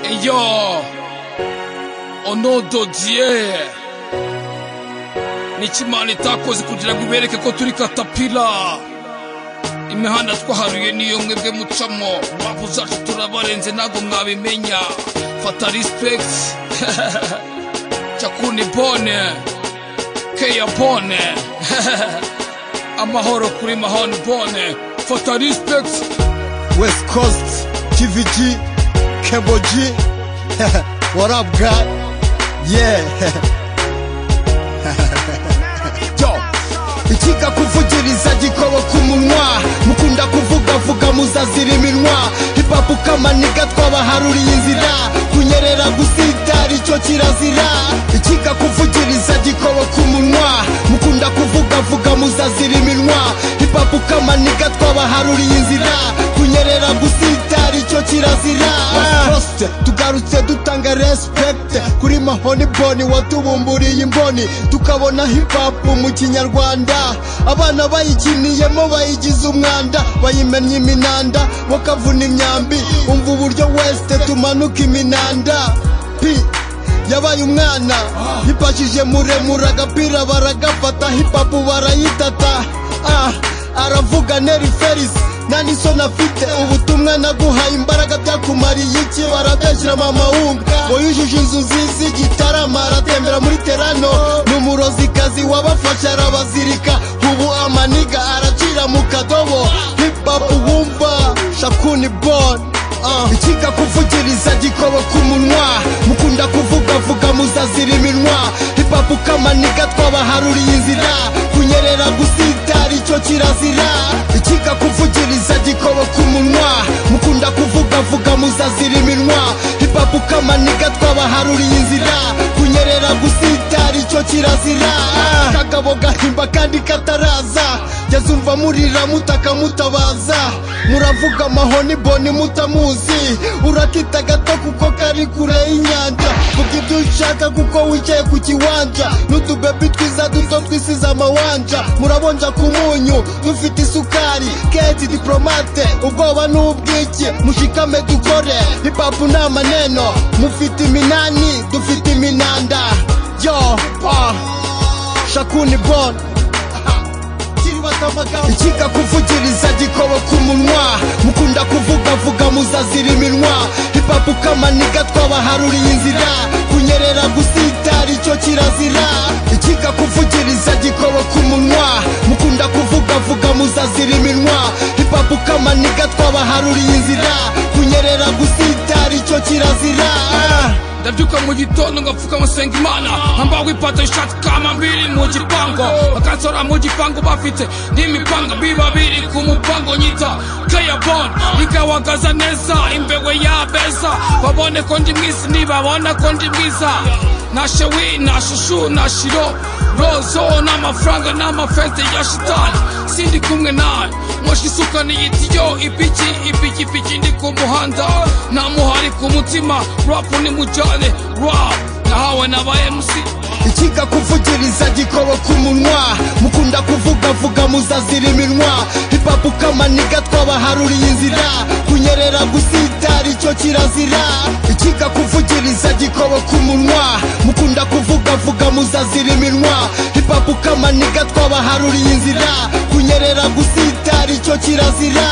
Seigneur, au nom de Dieu, ni Imana itakoze kugira ngo ibereke ko turi katapila imihanda twaharuye niyo mwebwe mucamo mpamvu zacu turabarenze ntabwo mwabimenya fata respect cakuni bone keya bone amahoro kuri mahoni bone fata respect West Coast, TVG, Kemboji. what up, God? Yeah. ikiga kuvugiriza gikobo ku munwa mukunda kuvugavuga muzazira iminwa hipapu kamaniga twabaharuriye inzira kunyerera gusitara icyo kirazira ikiga kuvugiriza gikobo ku munwa mukunda kuvugavuga muzazira iminwa hipapu kamaniga twabaharuriye inzira kunyerera gusitara icyo kirazira Poste, tugarutse dutanga respect kuri mahoni boni watubumburiye imboni tukabona hip hop mu kinyarwanda abana bayikiniyemo bayigize umwanda bayimennye iminanda bakavuna imyambi umva uburyo west tumanuka iminanda P yabaye umwana hipashije muremure agapira baragafata hipapu barayitata ah aravuga neri ferisi nta n'isoni afite ubutumwa naguhaye imbaraga byakumariye iki barabeshyira mama wumva wowe ujuje inzu nziza igitarama aratembera muri terano ni umurozikazi wabafashe arabazirika ubu amaniga aracira mu kadobo hipapu wumva shakuni boni ikiga kuvugiriza gikobo ku munwa mukunda kuvugavuga muzazira iminwa hipapu kamaniga twabaharuriye inzira kunyerera gusitara icyo kirazira ikiga kuvugiriza gikobo ku munwa mukunda kuvugavuga muzazira iminwa hipapu kamaniga twabaharuriye inzira kunyerera gusitara icyo kirazira kakabo gahimba kandi kataraza yazumva murira mutakamutabaza muravuga amahoni boni mutamuzi urakita gato kuko kari kure y'inyanja vuga ibyo ushaka kuko wicaye ku kiwanja n'utubebi twiza duto twisize amawanja murabonja ku munyu dufite isukari keti diporomate ubwoba ni ubwiki mushikame dukore hipapu ni amaneno mufite iminani dufite iminanda yo ah, shakuni bon ikiga kuvugiriza gikobo ku munwa mukunda kuvugavuga muzazira iminwa hipapu kamaniga twabaharuriye inzira kunyerera gusitara icyo kirazira ikiga kuvugiriza gikobo ku munwa mukunda kuvugavuga muzazira iminwa hipapu kamaniga twabaharuriye inzira kunyerera gusitara icyo kirazira ndabyuka mu gitondo ngapfukama senga imana hambawe ipata ishati kama mbiri mu gipango bakansora mu gipango bafite n'imipanga biba biri ku mupango nyita kayabon ikawagaza neza imbewe yabeza babone ko ndi mwiza nibabona ko ndi mwiza nashe wi nashushu nashiro rozo n'amafaranga n'amafete ya shitani sindi kumwe nawe moshi isuka niyitiyo ipiki ipikipiki ndi ku muhanda nta muhari ku mutima rapu ni mujyane rapu nahawe n'aba emusi ikiga kuvugiriza gikobo ku munwa mukunda kuvugavuga muzazira iminwa hipapu kamaniga twabaharuriye inzira kunyerera gusitara icyo kirazira ikiga kuvugiriza gikobo ku munwa mukunda kuvugavuga muzazira iminwa hipapu kamaniga twabaharuriye inzira kunyerera gusitara icyo kirazira